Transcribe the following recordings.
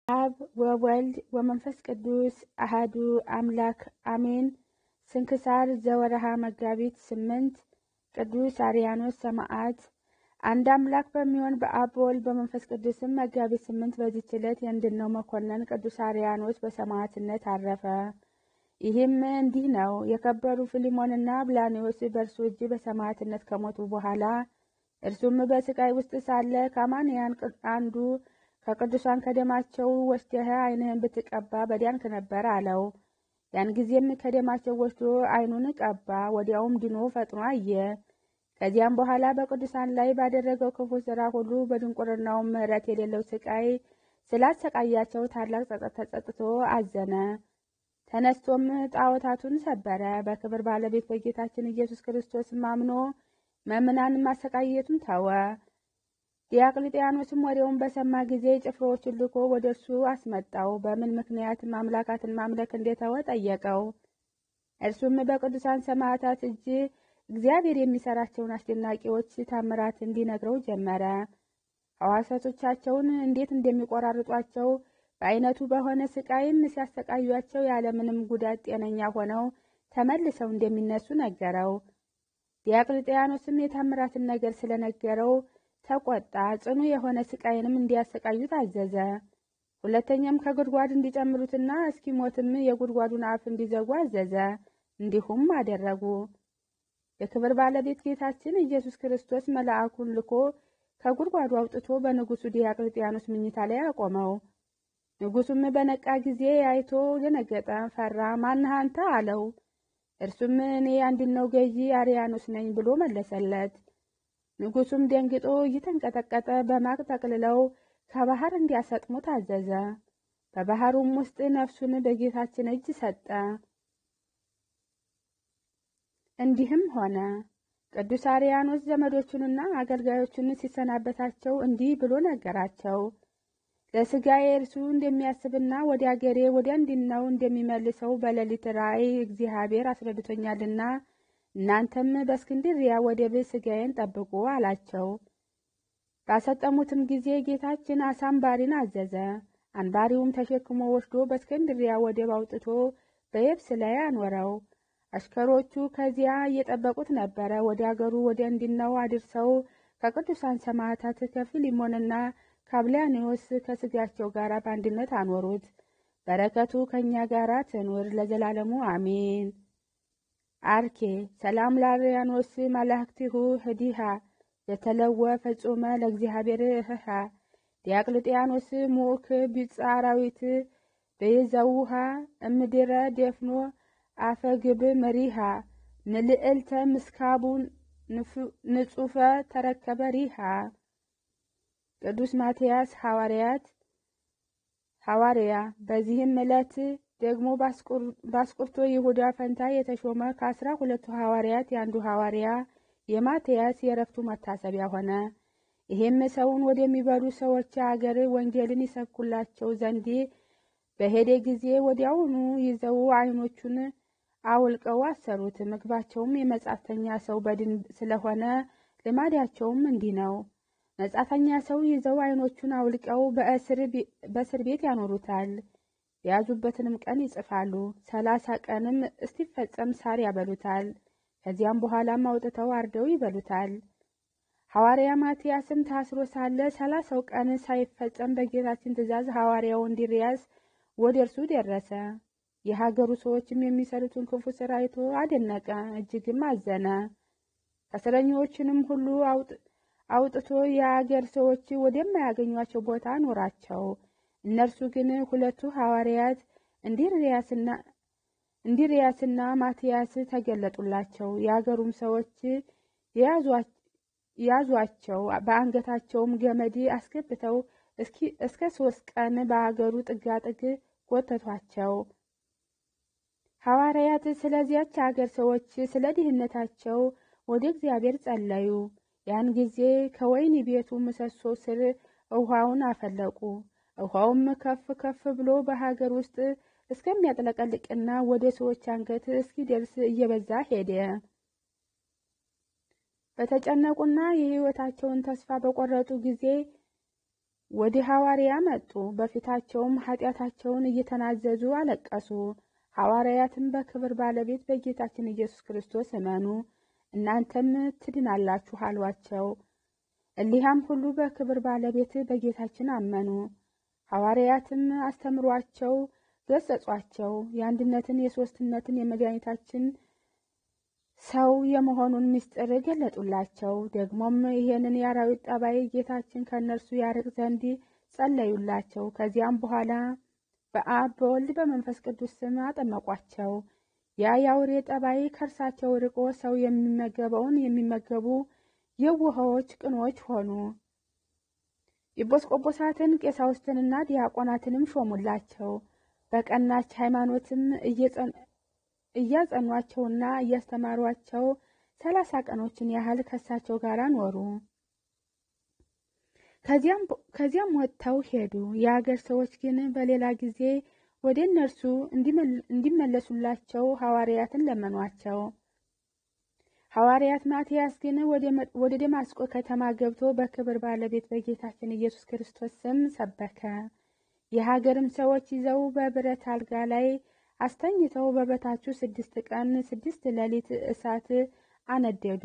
አብ ወወልድ ወመንፈስ ቅዱስ አሃዱ አምላክ አሜን። ስንክሳር ዘወርሃ መጋቢት ስምንት ቅዱስ አርያኖስ ሰማዕት። አንድ አምላክ በሚሆን በአብ በወልድ በመንፈስ ቅዱስም መጋቢት ስምንት በዚህች ዕለት የእንድነው መኮንን ቅዱስ አርያኖስ በሰማዕትነት አረፈ። ይህም እንዲህ ነው። የከበሩ ፊሊሞንና ብላኔዎስ በእርሱ እጅ በሰማዕትነት ከሞቱ በኋላ እርሱም በስቃይ ውስጥ ሳለ ከአማንያን አንዱ ከቅዱሳን ከደማቸው ወስደህ ዓይንህን ብትቀባ በዲያንክ ነበር አለው። ያን ጊዜም ከደማቸው ወስዶ ዓይኑን ቀባ፣ ወዲያውም ድኖ ፈጥኖ አየ። ከዚያም በኋላ በቅዱሳን ላይ ባደረገው ክፉ ሥራ ሁሉ በድንቁርናውም ምሕረት የሌለው ስቃይ ስላሰቃያቸው ታላቅ ጸጸት ተጸጽቶ አዘነ። ተነስቶም ጣዖታቱን ሰበረ። በክብር ባለቤት በጌታችን ኢየሱስ ክርስቶስም አምኖ መምናንን ማሰቃየቱን ተወ። ዲያቅልጥያኖስም ወሬውን በሰማ ጊዜ ጭፍሮዎችን ልኮ ወደ እርሱ አስመጣው። በምን ምክንያትም አምላካትን ማምለክ እንደተወ ጠየቀው። እርሱም በቅዱሳን ሰማዕታት እጅ እግዚአብሔር የሚሰራቸውን አስደናቂዎች ታምራት እንዲነግረው ጀመረ። ሕዋሳቶቻቸውን እንዴት እንደሚቆራርጧቸው በአይነቱ በሆነ ስቃይም ሲያሰቃዩቸው ያለምንም ጉዳት ጤነኛ ሆነው ተመልሰው እንደሚነሱ ነገረው። ዲያቅልጥያኖስም የታምራትን ነገር ስለነገረው ተቆጣ። ጽኑ የሆነ ስቃይንም እንዲያሰቃዩት አዘዘ። ሁለተኛም ከጉድጓድ እንዲጨምሩትና እስኪሞትም የጉድጓዱን አፍ እንዲዘጉ አዘዘ። እንዲሁም አደረጉ። የክብር ባለቤት ጌታችን ኢየሱስ ክርስቶስ መልአኩን ልኮ ከጉድጓዱ አውጥቶ በንጉሡ ዲያቅልጥያኖስ ምኝታ ላይ አቆመው። ንጉሡም በነቃ ጊዜ አይቶ ደነገጠ፣ ፈራ። ማንህ አንተ አለው። እርሱም እኔ አንድነው ገዢ አርያኖስ ነኝ ብሎ መለሰለት። ንጉሡም ደንግጦ እየተንቀጠቀጠ በማቅ ጠቅልለው ከባህር እንዲያሰጥሙ ታዘዘ። በባህሩም ውስጥ ነፍሱን በጌታችን እጅ ሰጠ። እንዲህም ሆነ። ቅዱስ አርያኖስ ዘመዶቹንና አገልጋዮቹን ሲሰናበታቸው እንዲህ ብሎ ነገራቸው። ለሥጋዬ እርሱ እንደሚያስብና ወደ አገሬ ወደ እንዲናው እንደሚመልሰው በሌሊት ራእይ እግዚአብሔር አስረድቶኛልና እናንተም በእስክንድርያ ወደብ ሥጋዬን ጠብቁ አላቸው። ባሰጠሙትም ጊዜ ጌታችን አሳ አንባሪን አዘዘ። አንባሪውም ተሸክሞ ወስዶ በእስክንድርያ ወደብ አውጥቶ በየብስ ላይ አኖረው። አሽከሮቹ ከዚያ እየጠበቁት ነበረ። ወደ አገሩ ወደ እንዲናው አድርሰው ከቅዱሳን ሰማዕታት ከፊሊሞንና ከአብላኔዎስ ከሥጋቸው ጋር በአንድነት አኖሩት። በረከቱ ከእኛ ጋር ትኑር ለዘላለሙ አሜን። አርኬ ሰላም ለአርያኖስ መላእክቲሁ ህዲሃ የተለወ ፈጹመ ለእግዚአብሔር እህሃ ዲያቅልጥያኖስ ሙክ ቢጸ አራዊት በየዘውሃ እምድረ ደፍኖ አፈግብ መሪሃ ንልዕልተ ምስካቡ ንጹፈ ተረከበ ሪሃ ቅዱስ ማትያስ ሐዋርያት ሐዋርያ በዚህም ዕለት ደግሞ ባስቁርቶ ይሁዳ ፈንታ የተሾመ ከአስራ ሁለቱ ሐዋርያት የአንዱ ሐዋርያ የማትያስ የእረፍቱ መታሰቢያ ሆነ። ይህም ሰውን ወደሚበሉ ሰዎች አገር ወንጌልን ይሰብኩላቸው ዘንድ በሄደ ጊዜ ወዲያውኑ ይዘው ዓይኖቹን አውልቀው አሰሩት። ምግባቸውም የመጻተኛ ሰው በድን ስለሆነ ልማዳቸውም እንዲህ ነው። መጻተኛ ሰው ይዘው ዓይኖቹን አውልቀው በእስር ቤት ያኖሩታል። የያዙበትንም ቀን ይጽፋሉ። ሰላሳ ቀንም እስቲፈጸም ሳር ያበሉታል። ከዚያም በኋላም አውጥተው አርደው ይበሉታል። ሐዋርያ ማትያስም ታስሮ ሳለ ሰላሳው ቀን ሳይፈጸም በጌታችን ትእዛዝ ሐዋርያው እንድርያስ ወደ እርሱ ደረሰ። የሀገሩ ሰዎችም የሚሰሩትን ክፉ ሥራ አይቶ አደነቀ፣ እጅግም አዘነ። እስረኞችንም ሁሉ አውጥቶ የአገር ሰዎች ወደማያገኟቸው ቦታ አኖራቸው። እነርሱ ግን ሁለቱ ሐዋርያት እንድርያስና ማትያስ ተገለጡላቸው። የአገሩም ሰዎች ያዟቸው፣ በአንገታቸውም ገመድ አስገብተው እስከ ሶስት ቀን በአገሩ ጥጋጥግ ጎተቷቸው። ሐዋርያት ስለዚያች አገር ሰዎች ስለ ድህነታቸው ወደ እግዚአብሔር ጸለዩ። ያን ጊዜ ከወይን ቤቱ ምሰሶ ስር ውሃውን አፈለቁ። ውሃውም ከፍ ከፍ ብሎ በሀገር ውስጥ እስከሚያጥለቀልቅና ወደ ሰዎች አንገት እስኪደርስ እየበዛ ሄደ። በተጨነቁና የሕይወታቸውን ተስፋ በቆረጡ ጊዜ ወደ ሐዋርያ መጡ። በፊታቸውም ኃጢአታቸውን እየተናዘዙ አለቀሱ። ሐዋርያትም በክብር ባለቤት በጌታችን ኢየሱስ ክርስቶስ እመኑ እናንተም ትድናላችሁ አሏቸው። እሊሃም ሁሉ በክብር ባለቤት በጌታችን አመኑ። ሐዋርያትም አስተምሯቸው፣ ገሰጿቸው። የአንድነትን የሦስትነትን የመድኃኒታችን ሰው የመሆኑን ምስጢር ገለጡላቸው። ደግሞም ይሄንን የአራዊት ጠባይ ጌታችን ከእነርሱ ያርቅ ዘንድ ጸለዩላቸው። ከዚያም በኋላ በአብ በወልድ በመንፈስ ቅዱስ ስም አጠመቋቸው። ያ የአውሬ ጠባይ ከእርሳቸው ርቆ ሰው የሚመገበውን የሚመገቡ የውሃዎች ቅኖች ሆኑ። ኤጲስቆጶሳትን ቄሳውስትንና ዲያቆናትንም ሾሙላቸው። በቀናች ሃይማኖትም እያጸኗቸውና እያስተማሯቸው ሰላሳ ቀኖችን ያህል ከሳቸው ጋር ኖሩ። ከዚያም ወጥተው ሄዱ። የአገር ሰዎች ግን በሌላ ጊዜ ወደ እነርሱ እንዲመለሱላቸው ሐዋርያትን ለመኗቸው። ሐዋርያት ማትያስ ግን ወደ ደማስቆ ከተማ ገብቶ በክብር ባለቤት በጌታችን ኢየሱስ ክርስቶስ ስም ሰበከ። የሀገርም ሰዎች ይዘው በብረት አልጋ ላይ አስተኝተው በበታቹ ስድስት ቀን ስድስት ሌሊት እሳት አነደዱ።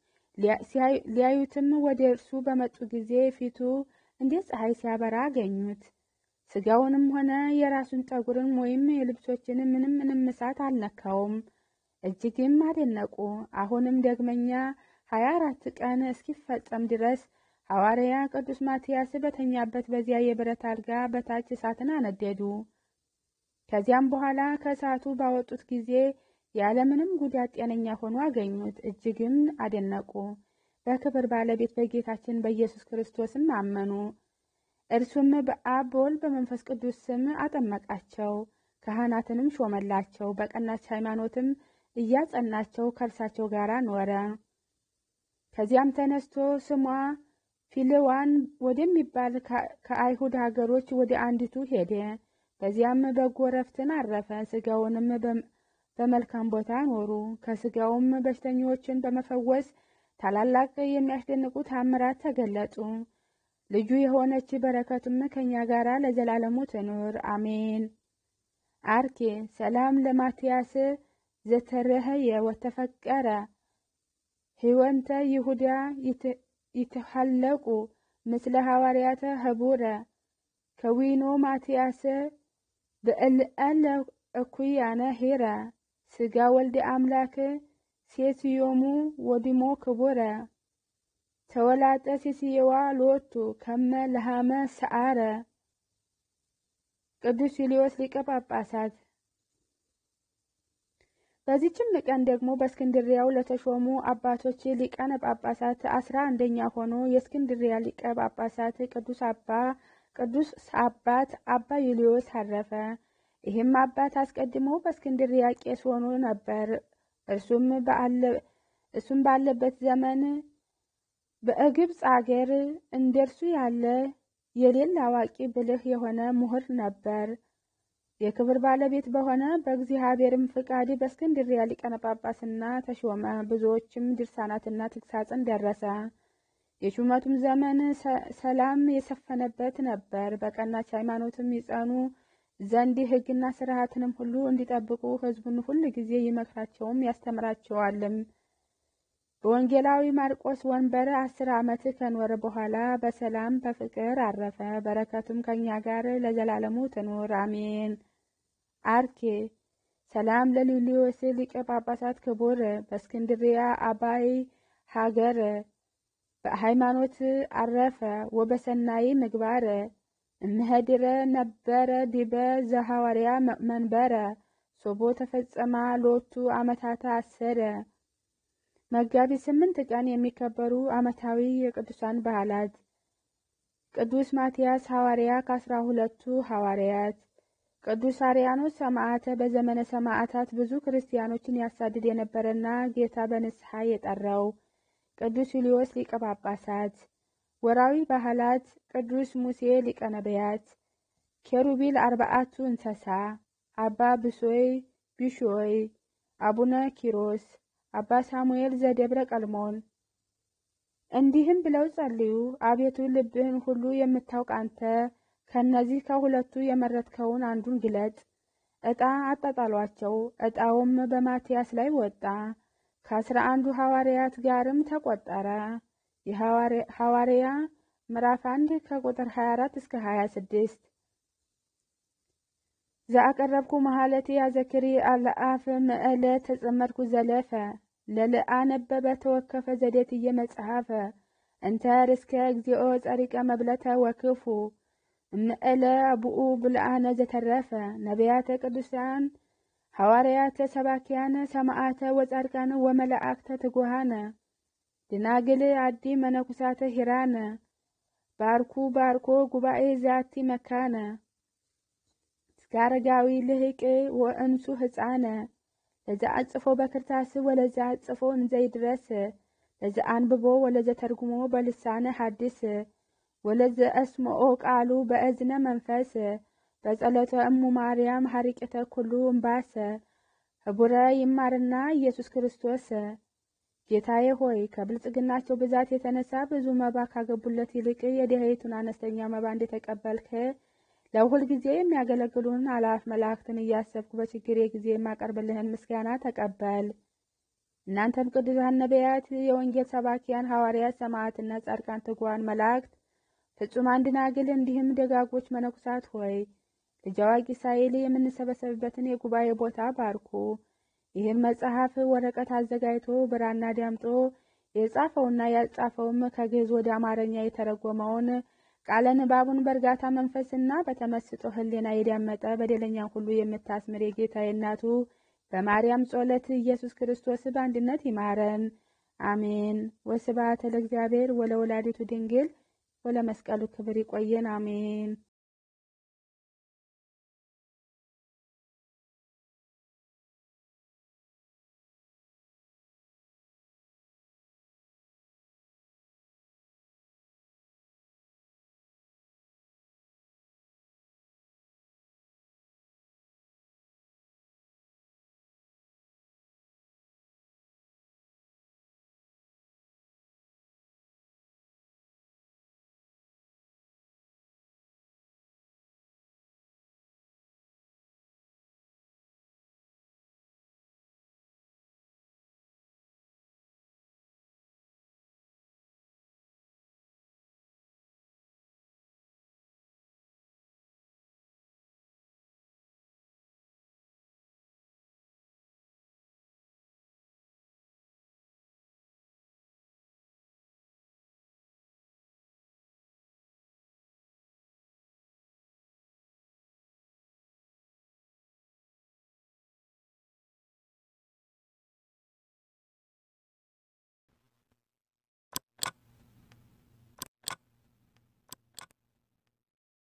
ሊያዩትም ወደ እርሱ በመጡ ጊዜ ፊቱ እንደ ፀሐይ ሲያበራ አገኙት። ስጋውንም ሆነ የራሱን ጠጉርን ወይም የልብሶችን ምንም ምንም እሳት አልነካውም። እጅግም አደነቁ። አሁንም ደግመኛ ሀያ አራት ቀን እስኪፈጸም ድረስ ሐዋርያ ቅዱስ ማትያስ በተኛበት በዚያ የብረት አልጋ በታች እሳትን አነደዱ። ከዚያም በኋላ ከእሳቱ ባወጡት ጊዜ ያለምንም ጉዳት ጤነኛ ሆኖ አገኙት። እጅግም አደነቁ። በክብር ባለቤት በጌታችን በኢየሱስ ክርስቶስም አመኑ። እርሱም በአብ በወልድ በመንፈስ ቅዱስ ስም አጠመቃቸው። ካህናትንም ሾመላቸው። በቀናች ሃይማኖትም እያጸናቸው ከእርሳቸው ጋር ኖረ። ከዚያም ተነስቶ ስሟ ፊልዋን ወደሚባል ከአይሁድ ሀገሮች ወደ አንዲቱ ሄደ። በዚያም በጎ ረፍትን አረፈ። ስጋውንም በመልካም ቦታ ኖሩ። ከስጋውም በሽተኞችን በመፈወስ ታላላቅ የሚያስደንቁ ታምራት ተገለጡ። ልጁ የሆነች በረከቱም ከእኛ ጋር ለዘላለሙ ትኑር አሜን። አርኬ ሰላም ለማትያስ ዘተረህየ ወተፈቀረ ህወንተ ይሁዳ ይትሐለቁ ምስለ ሐዋርያተ ህቡረ ከዊኖ ማትያስ ብዕልአለ እኩያነ ሄረ ስጋ ወልደ አምላክ ሴትዮሙ ወዲሞ ክቡረ ተወላጠ ሴስየዋ ሎቱ ከመ ለሃመ ሰዓረ ቅዱስ ዩልዮስ ሊቀ ጳጳሳት። በዚችም ቀን ደግሞ በእስክንድሪያው ለተሾሙ አባቶች ሊቃነ ጳጳሳት አስራ አንደኛ ሆኖ የእስክንድሪያ ሊቀ ጳጳሳት ቅዱስ አባ ቅዱስ አባት አባ ዩልዮስ አረፈ። ይህም አባት አስቀድሞ በእስክንድሪያ ቄስ ሆኖ ነበር። እርሱም ባለበት ዘመን በግብፅ አገር እንደርሱ ያለ የሌለ አዋቂ ብልህ የሆነ ምሁር ነበር። የክብር ባለቤት በሆነ በእግዚአብሔርም ፍቃድ በእስክንድሪያ ሊቀነ ጳጳስና ተሾመ። ብዙዎችም ድርሳናትና ትግሳጽን ደረሰ። የሹመቱም ዘመን ሰላም የሰፈነበት ነበር። በቀናች ሃይማኖትም ይጸኑ ዘንድ ሕግና ስርዓትንም ሁሉ እንዲጠብቁ ሕዝቡን ሁል ጊዜ ይመክራቸውም ያስተምራቸዋልም። በወንጌላዊ ማርቆስ ወንበር አስር ዓመት ከኖረ በኋላ በሰላም በፍቅር አረፈ። በረከቱም ከእኛ ጋር ለዘላለሙ ትኑር አሜን። አርኬ ሰላም ለሉልዮስ ሊቀ ጳጳሳት ክቡር በእስክንድሪያ አባይ ሀገር በሃይማኖት አረፈ ወበሰናይ ምግባር እምህድረ ነበረ ዲበ ዘሐዋርያ መንበረ ሶቦ ተፈጸማ ሎቱ ዓመታተ አሰረ። መጋቢት ስምንት ቀን የሚከበሩ ዓመታዊ የቅዱሳን በዓላት ቅዱስ ማትያስ ሐዋርያ ከአስራ ሁለቱ ሐዋርያት፣ ቅዱስ አርያኖስ ሰማዕተ በዘመነ ሰማዕታት ብዙ ክርስቲያኖችን ያሳድድ የነበረና ጌታ በንስሐ የጠራው፣ ቅዱስ ዩልዮስ ሊቀ ጳጳሳት። ወራዊ ባህላት ቅዱስ ሙሴ ሊቀ ነቢያት፣ ኬሩቢል አርባአቱ እንሰሳ፣ አባ ብሶይ ቢሾይ፣ አቡነ ኪሮስ፣ አባ ሳሙኤል ዘደብረ ቀልሞን። እንዲህም ብለው ጸልዩ። አቤቱ ልብህን ሁሉ የምታውቅ አንተ ከእነዚህ ከሁለቱ የመረጥከውን አንዱን ግለጥ። ዕጣ አጣጣሏቸው። ዕጣውም በማትያስ ላይ ወጣ፣ ከአስራ አንዱ ሐዋርያት ጋርም ተቆጠረ። የሐዋርያ ምዕራፍ አንድ ከቁጥር 24 እስከ 26 ዘአቀረብኩ መሃለቲ አዘክሪ አለአፍ ምዕለ ተጸመድኩ ዘለፈ ለልአ ነበበ ተወከፈ ዘዴትየ መጽሐፈ እንተ ርስከ እግዚኦ ጸሪቀ መብለተ ወክፉ እምዕለ አብኡ ብልአነ ዘተረፈ ነቢያተ ቅዱሳን ሐዋርያተ ሰባኪያነ ሰማዓተ ወጻድቃነ ወመላእክተ ትጉሃነ ድናግል አዲ መነኩሳተ ሂራነ ባርኩ ባርኮ ጉባኤ ዛቲ መካነ እስከ አረጋዊ ልህቅ ወእንሱ ህፃነ ለዛ አጽፎ በክርታስ ወለዛ አጽፎ እንዘይድረስ ለዛ አንብቦ ወለዘ ተርጉሞ በልሳነ ሐዲስ ወለዘ አስምኦ ቃሉ በእዝነ መንፈስ በጸሎተ እሙ ማርያም ሀሪቅተ ኩሉ እምባሰ ህቡረ ይማርና ኢየሱስ ክርስቶስ ጌታዬ ሆይ ከብልጽግናቸው ብዛት የተነሳ ብዙ መባ ካገቡለት ይልቅ የድሃይቱን አነስተኛ መባ እንደተቀበልክ ለሁል ጊዜ የሚያገለግሉን አላፍ መላእክትን እያሰብኩ በችግሬ ጊዜ የማቀርብልህን ምስጋና ተቀበል። እናንተም ቅዱሳን ነቢያት፣ የወንጌል ሰባኪያን ሐዋርያት፣ ሰማዕትና ጻድቃን፣ ትጉሃን መላእክት፣ ፍጹማን ደናግል፣ እንዲህም ደጋጎች መነኩሳት ሆይ ልጅ አዋቂ ሳይል የምንሰበሰብበትን የጉባኤ ቦታ ባርኩ። ይህን መጽሐፍ ወረቀት አዘጋጅቶ ብራና ዳምጦ የጻፈውና ያጻፈውም ከግዕዝ ወደ አማርኛ የተረጎመውን ቃለ ንባቡን በእርጋታ መንፈስና በተመስጦ ሕሊና የዳመጠ በደለኛን ሁሉ የምታስምር የጌታዬ እናቱ በማርያም ጸሎት ኢየሱስ ክርስቶስ በአንድነት ይማረን፣ አሜን። ወስብሐት ለእግዚአብሔር ወለወላዲቱ ድንግል ወለመስቀሉ ክብር። ይቆየን፣ አሜን።